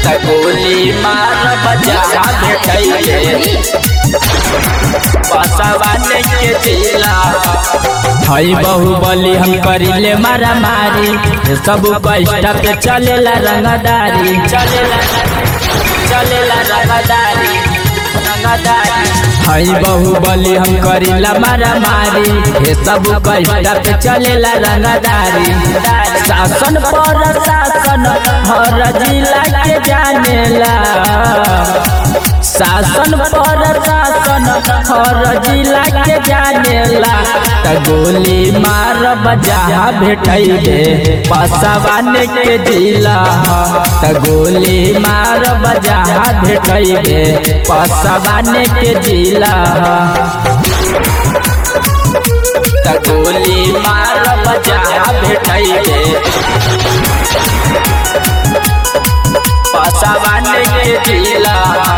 त गोली मार बजा भेटैले बसवाने के जिला हई बाहुबली हम करिले मारा मारी सब कष्ट पे चलेला रंगदारी चलेला चलेला रंगदारी रंगदारी हई बाहुबली हम करिला मारा मारी हे सब कष्ट पे चलेला रंगदारी शासन पर शासन हर जिला के जानेला शासन पर शासन हर जिला के जानेला त गोली मार बजा भेटैले पसवान के जिला त गोली मार बजा भेटैले पसवान के जिला त गोली मार बजा भेटैले बसवाने के जिला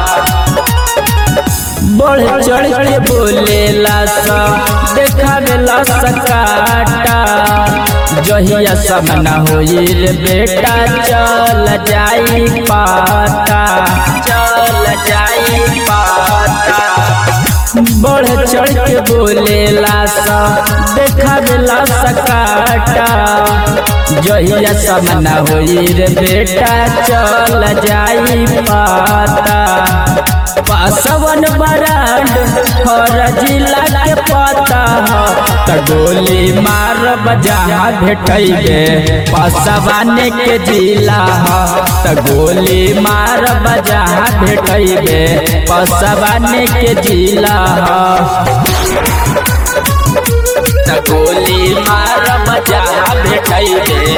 बढ़ चढ़ के बोलेला सा देखावेला सकाटा जहिया समना होई रे बेटा चल जाई पाता चल जाई पाता बढ़ चढ़ के बोलेला सा देखावेला सकाटा जहिया समना होई रे बेटा चल जाई पाता पासवन बरांड हर जिला के पता ह त गोली मार बजा भेटैले पसवाने के जिला ह त गोली मार बजा भेटैले पसवाने के जिला ह त गोली मार बजा भेटैले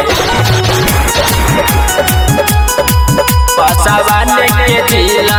बसवाने के जिला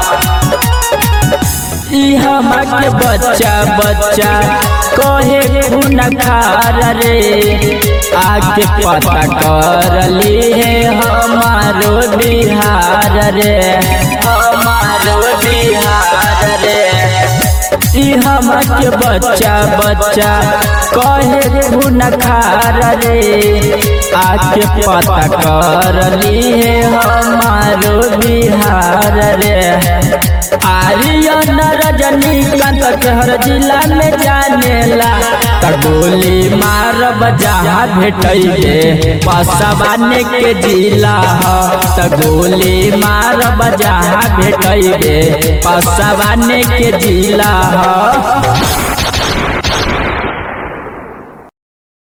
ई हमा के बच्चा बच्चा कहे खून खार रे आके पता कर ली है हमारो बिहार रे हमारो बिहार रे ई हमा के बच्चा बच्चा कहे खून खार रे आके पता कर ली है हमारो बिहार रे आर्यन रजनीकांत के हर जिला में जानेला त गोली मार बजा भेटैले पसवाने के जिला ह त गोली मार बजा भेटैले पसवाने के जिला ह